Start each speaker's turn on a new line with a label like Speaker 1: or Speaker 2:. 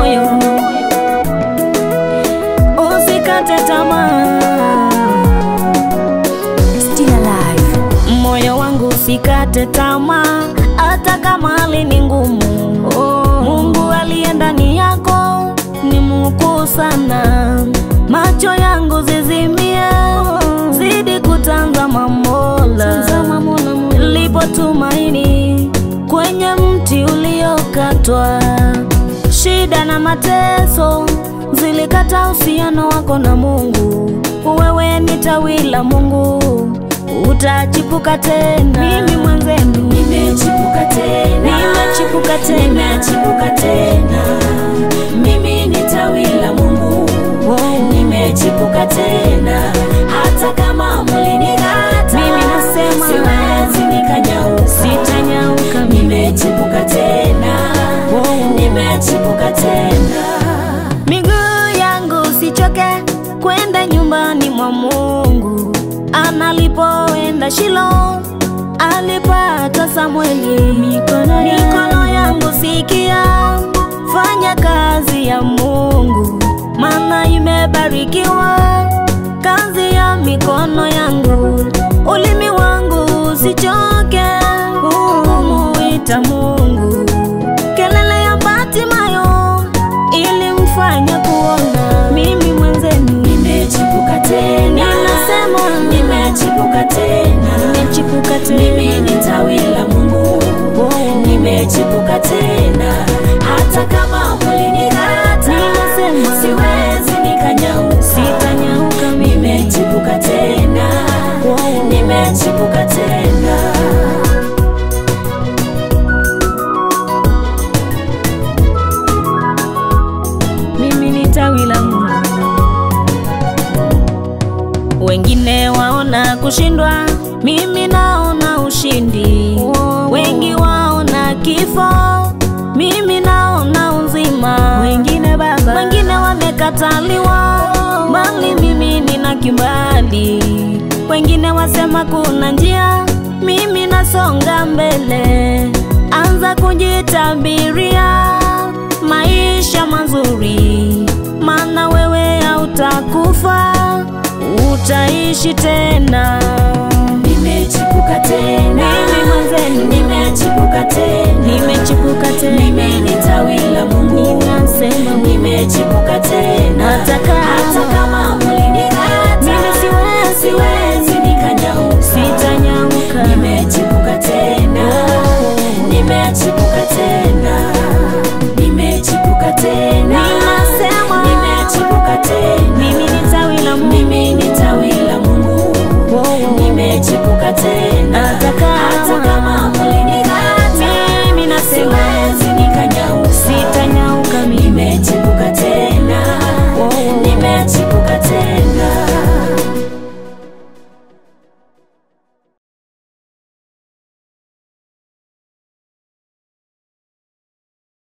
Speaker 1: moyo, usikate tamaa.
Speaker 2: Still alive.
Speaker 1: Moyo wangu usikate tamaa, hata kama hali ni ngumu. Mungu aliye ndani yako ni mkuu sana. Macho yangu zizimie, zidi kutazama Mola. Lipo tumaini kwenye mti uliokatwa. Shida na mateso zilikata uhusiano wako na Mungu. Wewe ni tawi la Mungu, utachipuka tena. Mimi mwenzenu
Speaker 2: Nimechipuka tena.
Speaker 1: nimechipuka tena.
Speaker 2: Nimechipuka tena. Mimi ni tawi la Mungu. Nimechipuka tena. Hata kama mlining'ata.
Speaker 1: Mimi nasema
Speaker 2: siwezi nikanyauka.
Speaker 1: Sitanyauka mimi.
Speaker 2: Nimechipuka tena. Nimechipuka tena.
Speaker 1: Miguu yangu sichoke kwenda nyumbani mwa Mungu. Analipoenda Shilo alipata Samweli. Mikono, mikono yangu sikia, fanya kazi ya Mungu, maana imebarikiwa kazi ya mikono yangu. Ulimi wangu usichoke kumuita Mungu. Kelele ya Batimayo ilimfanya kuona. Mimi mwenzenu
Speaker 2: Nimechipuka tena.
Speaker 1: Ninasema.
Speaker 2: Nimechipuka tena.
Speaker 1: nimechipuka
Speaker 2: Mimi
Speaker 1: tena.
Speaker 2: ni tawi la Mungu. Nimechipuka tena. Hata kama mlining'ata.
Speaker 1: Ninasema.
Speaker 2: Siwezi nikanyauka.
Speaker 1: Sitanyauka mimi.
Speaker 2: Nimechipuka tena. Nimechipuka tena.
Speaker 1: Mimi ni tawi la Mungu. Wengine waona kushindwa, mimi naona ushindi. Wengi waona kifo, mimi naona uzima. Wengine baba, wengine wamekataliwa, bali mimi nina kibali. Wengine wasema kuna njia, mimi nasonga mbele. Anza kujitabiria maisha mazuri, maana wewe hautakufa, utaishi tena.
Speaker 2: Nimechipuka tena.
Speaker 1: Mimi mwenzenu.
Speaker 2: Nimechipuka tena.
Speaker 1: Nimechipuka tena.
Speaker 2: Mimi ni tawi la Mungu.
Speaker 1: Ninasema
Speaker 2: Nimechipuka tena.
Speaker 1: Hata kama-
Speaker 2: Hata kama mlining'ata.
Speaker 1: Mimi siwezi.
Speaker 2: Siwezi nikanyauka.
Speaker 1: sitanyauka.
Speaker 2: Nimechipuka tena. Nimechipuka tena. Nimechipuka tena.
Speaker 1: Ninasema.
Speaker 2: Nimechipuka tena.
Speaker 1: Mimi ni tawi la Mungu.
Speaker 2: Mimi ni tawi la Mungu. Nimechipuka tena.
Speaker 1: Hata kama-
Speaker 2: Hata kama mlining'ata.
Speaker 1: Mimi nasema
Speaker 2: Siwezi nikanyauka.
Speaker 1: sitanyauka mimi.
Speaker 2: Nimechipuka tena. Nimechipuka tena.